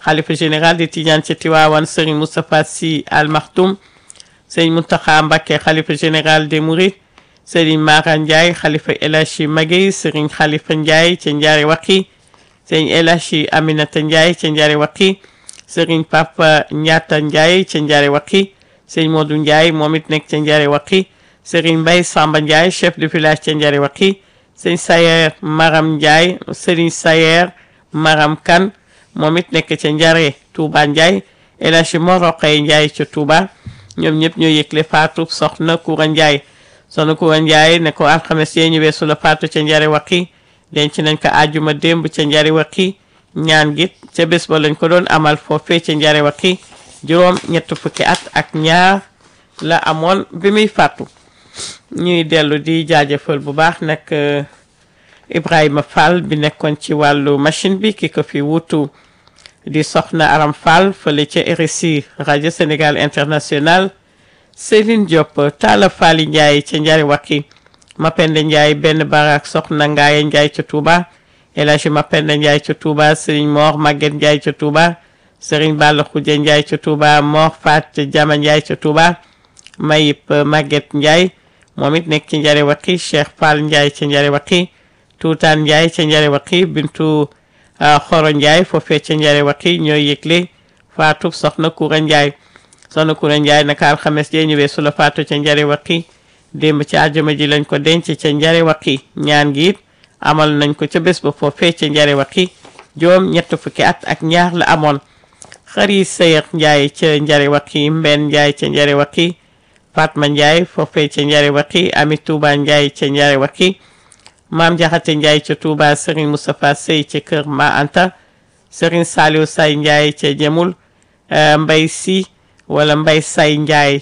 xalifa général di Tidiane ca Tiwaawan Serigne Moustapha Sy Al Maktoum Serigne Mountakha Mbacké xalifa général des Mourides Serigne Mara Ndiaye xalifa El Hadji Maguèye Serigne Khalifa Ndiaye ca Ndiaré Waqi Serigne El Hadji Aminata Ndiaye ca Ndiaré Waqi Serigne Papa Ndiata Ndiaye ca Ndiaré Waqi Serigne Modou Ndiaye moom it nekk ca Ndiaré Waqi Serigne Mbaye Samba Ndiaye chef de village ca Ndiaré Waqi Serigne Sayer Maram Ndiaye Serigne Sayer Maram Kane moom it nekk ca Ndiaré Touba Ndiaye El Hadji Mor Roqay Ndiaye ca Touba ñoom ñëpp ñoo yëgle faatu soxna Koura Ndiaye soxna Koura Ndiaye ne ko alxames yee ñu weesu la faatu ca Ndiaré Waqi denc nañ ko àjjuma démb ca Ndiaré Waqi ñaan gi ca bés ba lañ ko doon amal foofee ca Ndiaré Waqi juróom ñett fukki at ak ñaar la amoon bi muy faatu ñuy dellu di jaajëfal bu baax nag Ibrahima Fall bi nekkoon ci wàllu machine bi ki ko fi wutu di soxna Aram Fall fële ca RSI rajo Sénégal International Céline Diop Talla Fall Ndiaye ca Ndiaré Waqi Mapenda Ndiaye benn barak soxna Ngaaye Ndiaye ca Touba El Hadji Mapenda Ndiaye ca Touba Serigne Mor Maguette Ndiaye ca Touba Serigne Balla Khoudia Ndiaye ca Touba Mor Fat Jama Ndiaye ca Touba Mayip Maguette Ndiaye moom it nekk ci Ndiaré Waqi Cheikh Fall Ndiaye ca Ndiaré Waqi Tuutaan Ndiaye ca Ndiaré Waqi Bintu Xoro Ndiaye foofee ca Ndiaré Waqi ñooy yëgle faatu soxna Koura Ndiaye soxna Koura Ndiaye naka alxames jee ñëwee su la faatu ca Ndiaré Waqi démb ci àjjuma ji lañ ko denc ca Ndiaré Waqi ñaan gi it amal nañ ko ca bés ba foofee ca Ndiaré Waqi juróom ñett fukki at ak ñaar la amoon xari Seyar Ndiaye ca Ndiaré Waqi Mbenn Ndiaye ca Ndiaré Waqi Fatma Ndiaye foofee ca Ndiaré Waqi Ami Touba Ndiaye ca Ndiaré Waqi Maam Jaxate Ndiaye ca Touba Serigne Moustapha Sey ca Kër Ma Anta Serigne Saliou Say Ndiaye ca Jemul Mbay Si wala Mbay Say Ndiaye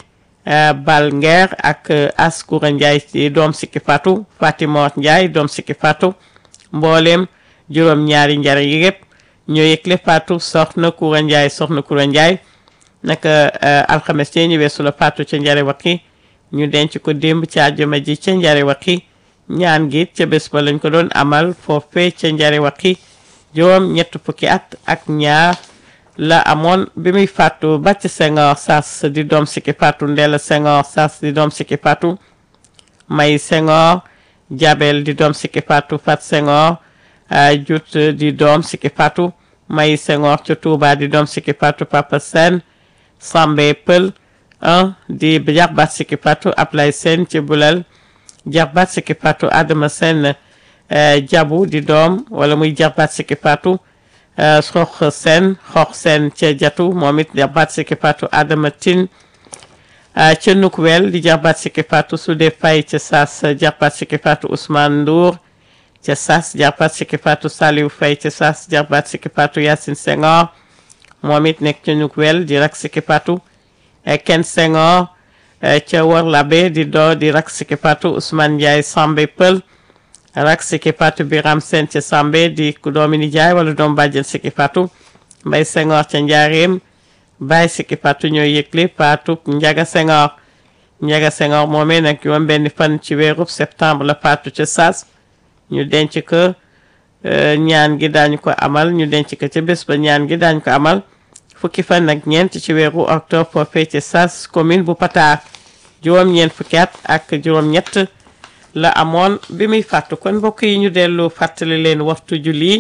Bal Nguer ak Askoura Ndiaye ci doom sikki Fatou Fatimor Ndiaye doom sikki Fatou mbooleem juróom ñaari njare yi yëpp ñoo yëgle Fatou soxna Koura Ndiaye soxna Koura Ndiaye naka alxames ci ñu weesu la Fatou ca Ndiaré Waqi ñu denc ko démb ci àjjuma ji ca Ndiaré Waqi ñaan gi ca bés ba lañ ko doon amal foofee ca Ndiaré Waqi juróom ñett fukki at ak ñaar la amoon bi muy faatu bàcc Senghor sas di doom sikki faatu Ndella Senghor sas di doom sikki faatu May Senghor Jabel di doom sikki faatu Fat Senghor Jut di doom sikki faatu May Senghor ca Touba di doom sikki faatu Papa Sen Sambe Pël un di jarbaat sikki faatu Ablay Sen ci Bulal jarbaat sikki faatu Adama Sen Jabu di doom wala muy jarbaat sikki faatu xox seen xox seen ca jatu moom it jarbaat sikki faatu Adama Tin ca Nukwel di jarbaat sikki faatu Sude Fay ca Sas jarbaat sikki faatu Ousmane Ndour ca Sas jarbaat sikki faatu Saliou Fay ca Sas jarbaat sikki faatu Yacine Senghor moom it nekk ca Nukwel di rak sikki faatu Ken Senghor ca Worlabe di doo di rak sikki faatu Ousmane Ndiaye Sambe Pël rak sikki faatu Biram Sène ca Sambe di ku doomi nijaay wala doom bàjjen sikki faatu Mbay Senghor ca Njaareem Baay sikki faatu ñooy yëgle faatu Njaga Senghor Njaga Senghor moomee nag juróom benn fan ci weerub septembre la faatu ca Saas ñu denc ko ñaan gi daañu ko amal ñu denc ko ca bés ba ñaan gi daañu ko amal fukki fan nag ñeent ci weeru octobre foofee ca Saas commune bu Pataar juróom-ñeent fukki at ak juróom-ñett la amoon bi muy fàttu kon mbokk yi ñu dellu fàttali leen waxtu julli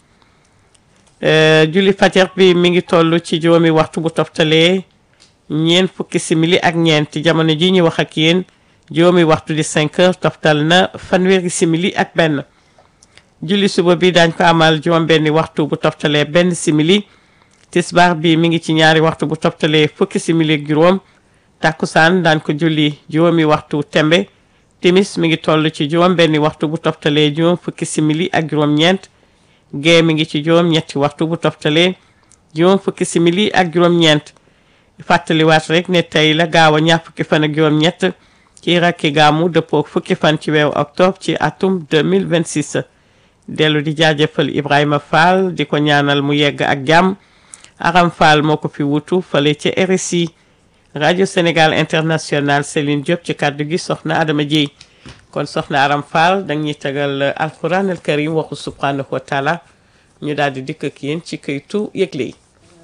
julli fajar bi mi ngi toll ci juróomi waxtu bu toftalee ñeent fukki simili ak ñeent jamono ji ñu wax ak yéen juróomi waxtu di 5 heures toftal na fanweeri simili ak benn julli suba bi daañ ko amal juróom benni waxtu bu toftalee benn simili tisbaar bi mi ngi ci ñaari waxtu bu toftalee fukki simili ak juróom takkusaan daañ ko julli juróomi waxtu tembe timis mi ngi toll ci juróom benni waxtu bu toftalee juróom fukki simili ak juróom ñeent gee mi ngi ci juróom ñetti waxtu bu toftalee juróom fukki simili ak juróom ñeent fàttaliwaat rek ne tey la gaaw a ñaar fukki fan ak juróom ñett ci rakki gaamu dëppoo fukki fan ci weeru octobre ci atum 2026 dellu di jaajëfal Ibrahima Fall di ko ñaanal mu yegg ak jàmm Aram Fall moo ko fi wutu fale ci RSI rajo Sénégal international Céline Diop ci kàddu gi soxna Adama Dieye kon soxna Aram Fall dang ñuy tegal alquran al karim waxu subhanahu wa taala ñu daal di dikk ak yéen ci këytu yëgle yi